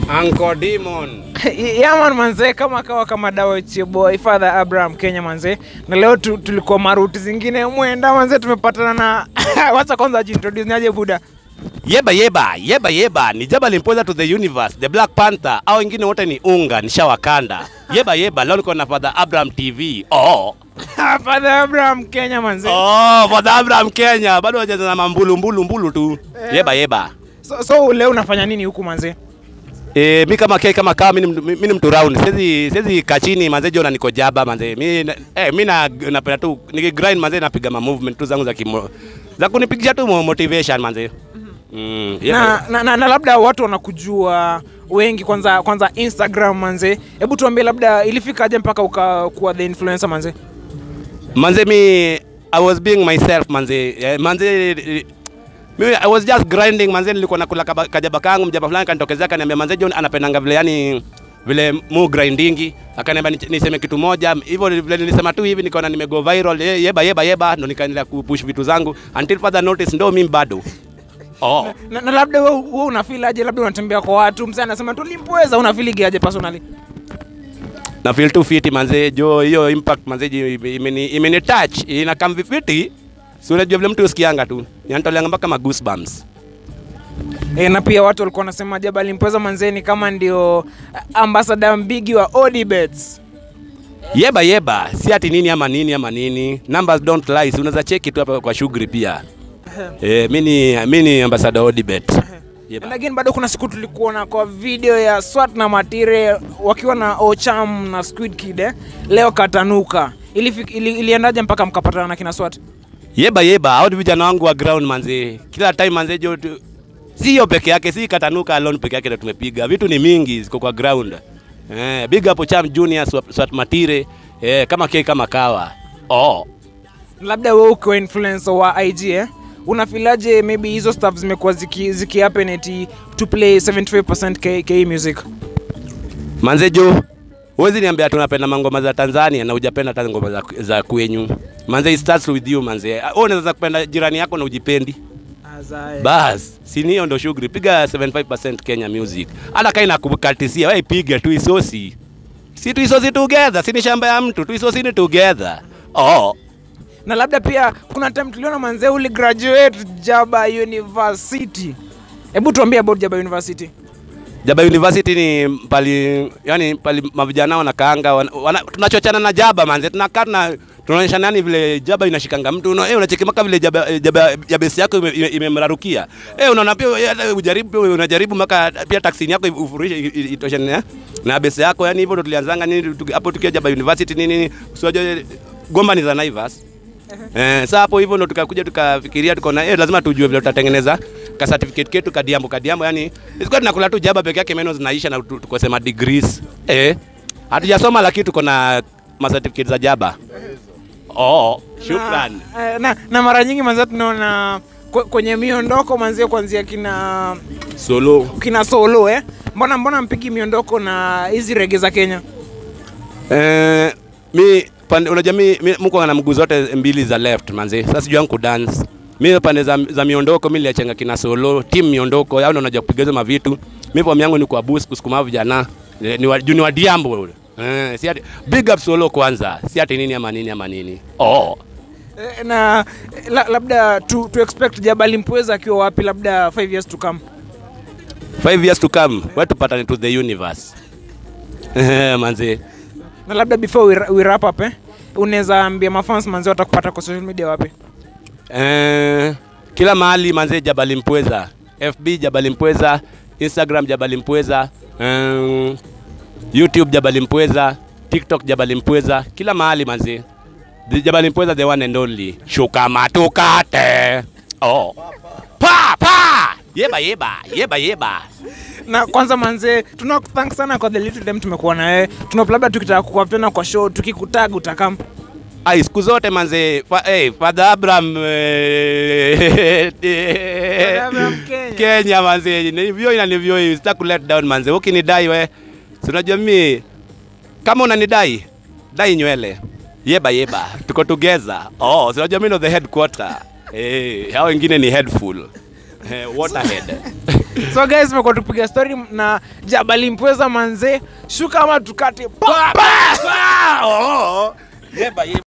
Uncle Demon. Yaman manze, kama kawa kama dawa it's your boy Father Abraham Kenya manze, na leo tu, tulikuwa maruti zingine mwenda manze, tumepatana na wacha kwanza ajiintroduce niaje buda. Yeba yeba, yeba yeba, ni Jabal Imposer to the universe, the Black Panther, au wengine wote ni unga, nishawakanda. Yeba yeba, leo niko na Father Abraham TV. Oh. Father Abraham Kenya manze. Oh, Father Abraham Kenya, bado wajeza na mambulu mbulu mbulu tu. Yeba yeba. So, so leo unafanya nini huku manze? Eh, mi kama kei kama kawa mi ni mtu- mi ni mtu round. Siwezi siwezi kachini manze jona niko jaba manze. Mi na- eh mi na napenda tu nikigrind manze napiga ma movement tu zangu za kimo za kunipigisha tu mo- motivation manze. Mm, yeba, Na, na, na, na labda watu wanakujua wengi kwanza kwanza Instagram manze. Hebu tuambie labda ilifikaje mpaka ukakuwa the influencer manze? manze mi I was being myself manze eh, manze eh, mimi I was just grinding manze nilikuwa nakula kaba- kajaba kangu mjaba fulani kanitokezea akaniambia manze John anapendanga vile yani vile mu grindingi akaniambia ni- niseme kitu moja hivyo vile nilisema tu hivi nikaona nimego viral eh, yeba yeba yeba ndo nikaendelea kupush vitu zangu until further notice ndo mimi bado oh Na, na labda wewe wewe unafeel aje? Labda unatembea kwa watu, msee anasema tulimpweza, unafeel aje personally? na feel too fit manze jo hiyo impact manze ji- imeni imeni touch ina come vifiti si unajua vile mtu usikianga tu yanatoleanga mpaka ma goosebumps E, na pia watu walikuwa wanasema Jabal Mpweza manzeni kama ndio ambassador mbigi wa Odibets. yeba yeba si ati nini ama nini ama nini numbers don't lie si unaweza cheki tu hapa kwa shughuli pia eh mimi ni mimi ni ambassador Odibet yeba Lakini bado kuna siku tulikuona kwa video ya Swat na Matire wakiwa na Ocham na Squid Kid eh? Leo katanuka. Ilifik, ili, iliendaje mpaka mkapatana na kina Swat? yeba yeba hao ni vijana wangu wa ground manze kila time manze jo tu- si hiyo peke yake si katanuka alone peke yake ndo tumepiga vitu ni mingi ziko kwa ground eh big up Cham Junior Swat, Swat Matire eh kama kei kama kawa oh Labda wewe ukiwa influencer wa IG eh? Unafilaje maybe hizo stuff zimekuwa ziki, ziki happen eti to play 75% K, K music? Manze jo, huwezi niambia tunapenda mangoma za Tanzania na hujapenda hata ngoma za, za kwenyu. Manze it starts with you manze. Wewe unaweza kupenda jirani yako na ujipendi. Bas, si ni hiyo ndo shughuli. Piga 75% Kenya music. Hata kama inakukatisia, wewe piga tu isosi. Si tu isosi together, si ni shamba ya mtu, tu isosi ni together. Oh. na labda pia kuna time tuliona manzee uli graduate Jaba University. Hebu tuambie about Jaba University. Jaba University ni pali yani pali mavijana wanakaanga wana, wana, tunachochana na Jaba manze tunakaa tuna tunaonyeshana yani vile Jaba inashikanga mtu una, eh, unacheki maka vile Jaba eh, Jaba ya besi yako imemrarukia ime, imemrarukia. eh unaona pia eh, hata ujaribu pia unajaribu maka pia taksini yako ufurishe i- i- itoshane na- na besi yako yani hivyo ndo tulianzanga nini tuki- hapo tukiwa Jaba University nini nini usiwaje Gomba ni za Naivas Eh, sasa hapo hivyo ndo tukakuja tukafikiria tukaona eh, lazima tujue vile tutatengeneza ka certificate ketu kadiambo kadiambo, yani isikuwa tunakula tu jaba peke yake, meno zinaisha na tu- tukosema degrees eh, hatujasoma lakini tuko na ma certificate za jaba. Oh, shukran. Na, eh, na, na mara nyingi manzee tunaona kwe- kwenye miondoko manzee kuanzia kina Solo kina solo eh. Mbona mbona mpigi miondoko na hizi rege za Kenya? eh, mi pande, unajua mi, mi mko na mguu zote mbili za left manze, sasa sijui yangu dance mi pande za, za miondoko mi niliachenga kina solo team miondoko yao ndo unajua kupiga hizo mavitu mi form yangu ni kwa boost kusukuma vijana Eh, ni wa, juu ni wa diambo ule eh, si ati big up solo kwanza si ati nini ama nini ama nini oh Eh, na eh, la, labda tu, tu expect Jabal Mpweza akiwa wapi labda 5 years to come. five years to come we tupatane to the universe Eh, manze Na labda before we, ra- we wrap up eh, unaweza ambia mafans manzee watakupata kwa social media wapi? Eh, kila mahali manze Jabali Mpweza, FB Jabali Mpweza, Instagram Jabali Mpweza, um, YouTube Jabali Mpweza, TikTok Jabali Mpweza, kila mahali manze. The Jabali Mpweza the one and only. Shuka matukate. Oh. Pa pa. Yeba yeba, yeba yeba. na kwanza manze tunakuthank sana kwa the little time tumekuwa na wewe tuna labda tukitaka kukutana kwa show tukikutag utakam Ai, siku zote manze, fa, hey, Father Abraham eh, Abraham Kenya. Kenya manze, nivyo inanivyo hii, sitaki ku let down manze. Ukinidai we, si unajua mimi kama unanidai dai nywele yeba yeba, tuko together. Oh, si unajua mimi ndo the headquarter. Eh, hao wengine ni headful. Eh, waterhead so guys tumekuwa tupiga story na jabali mpweza manze shuka ama tukate pa, pa! Oh, oh. Yeba, yeba.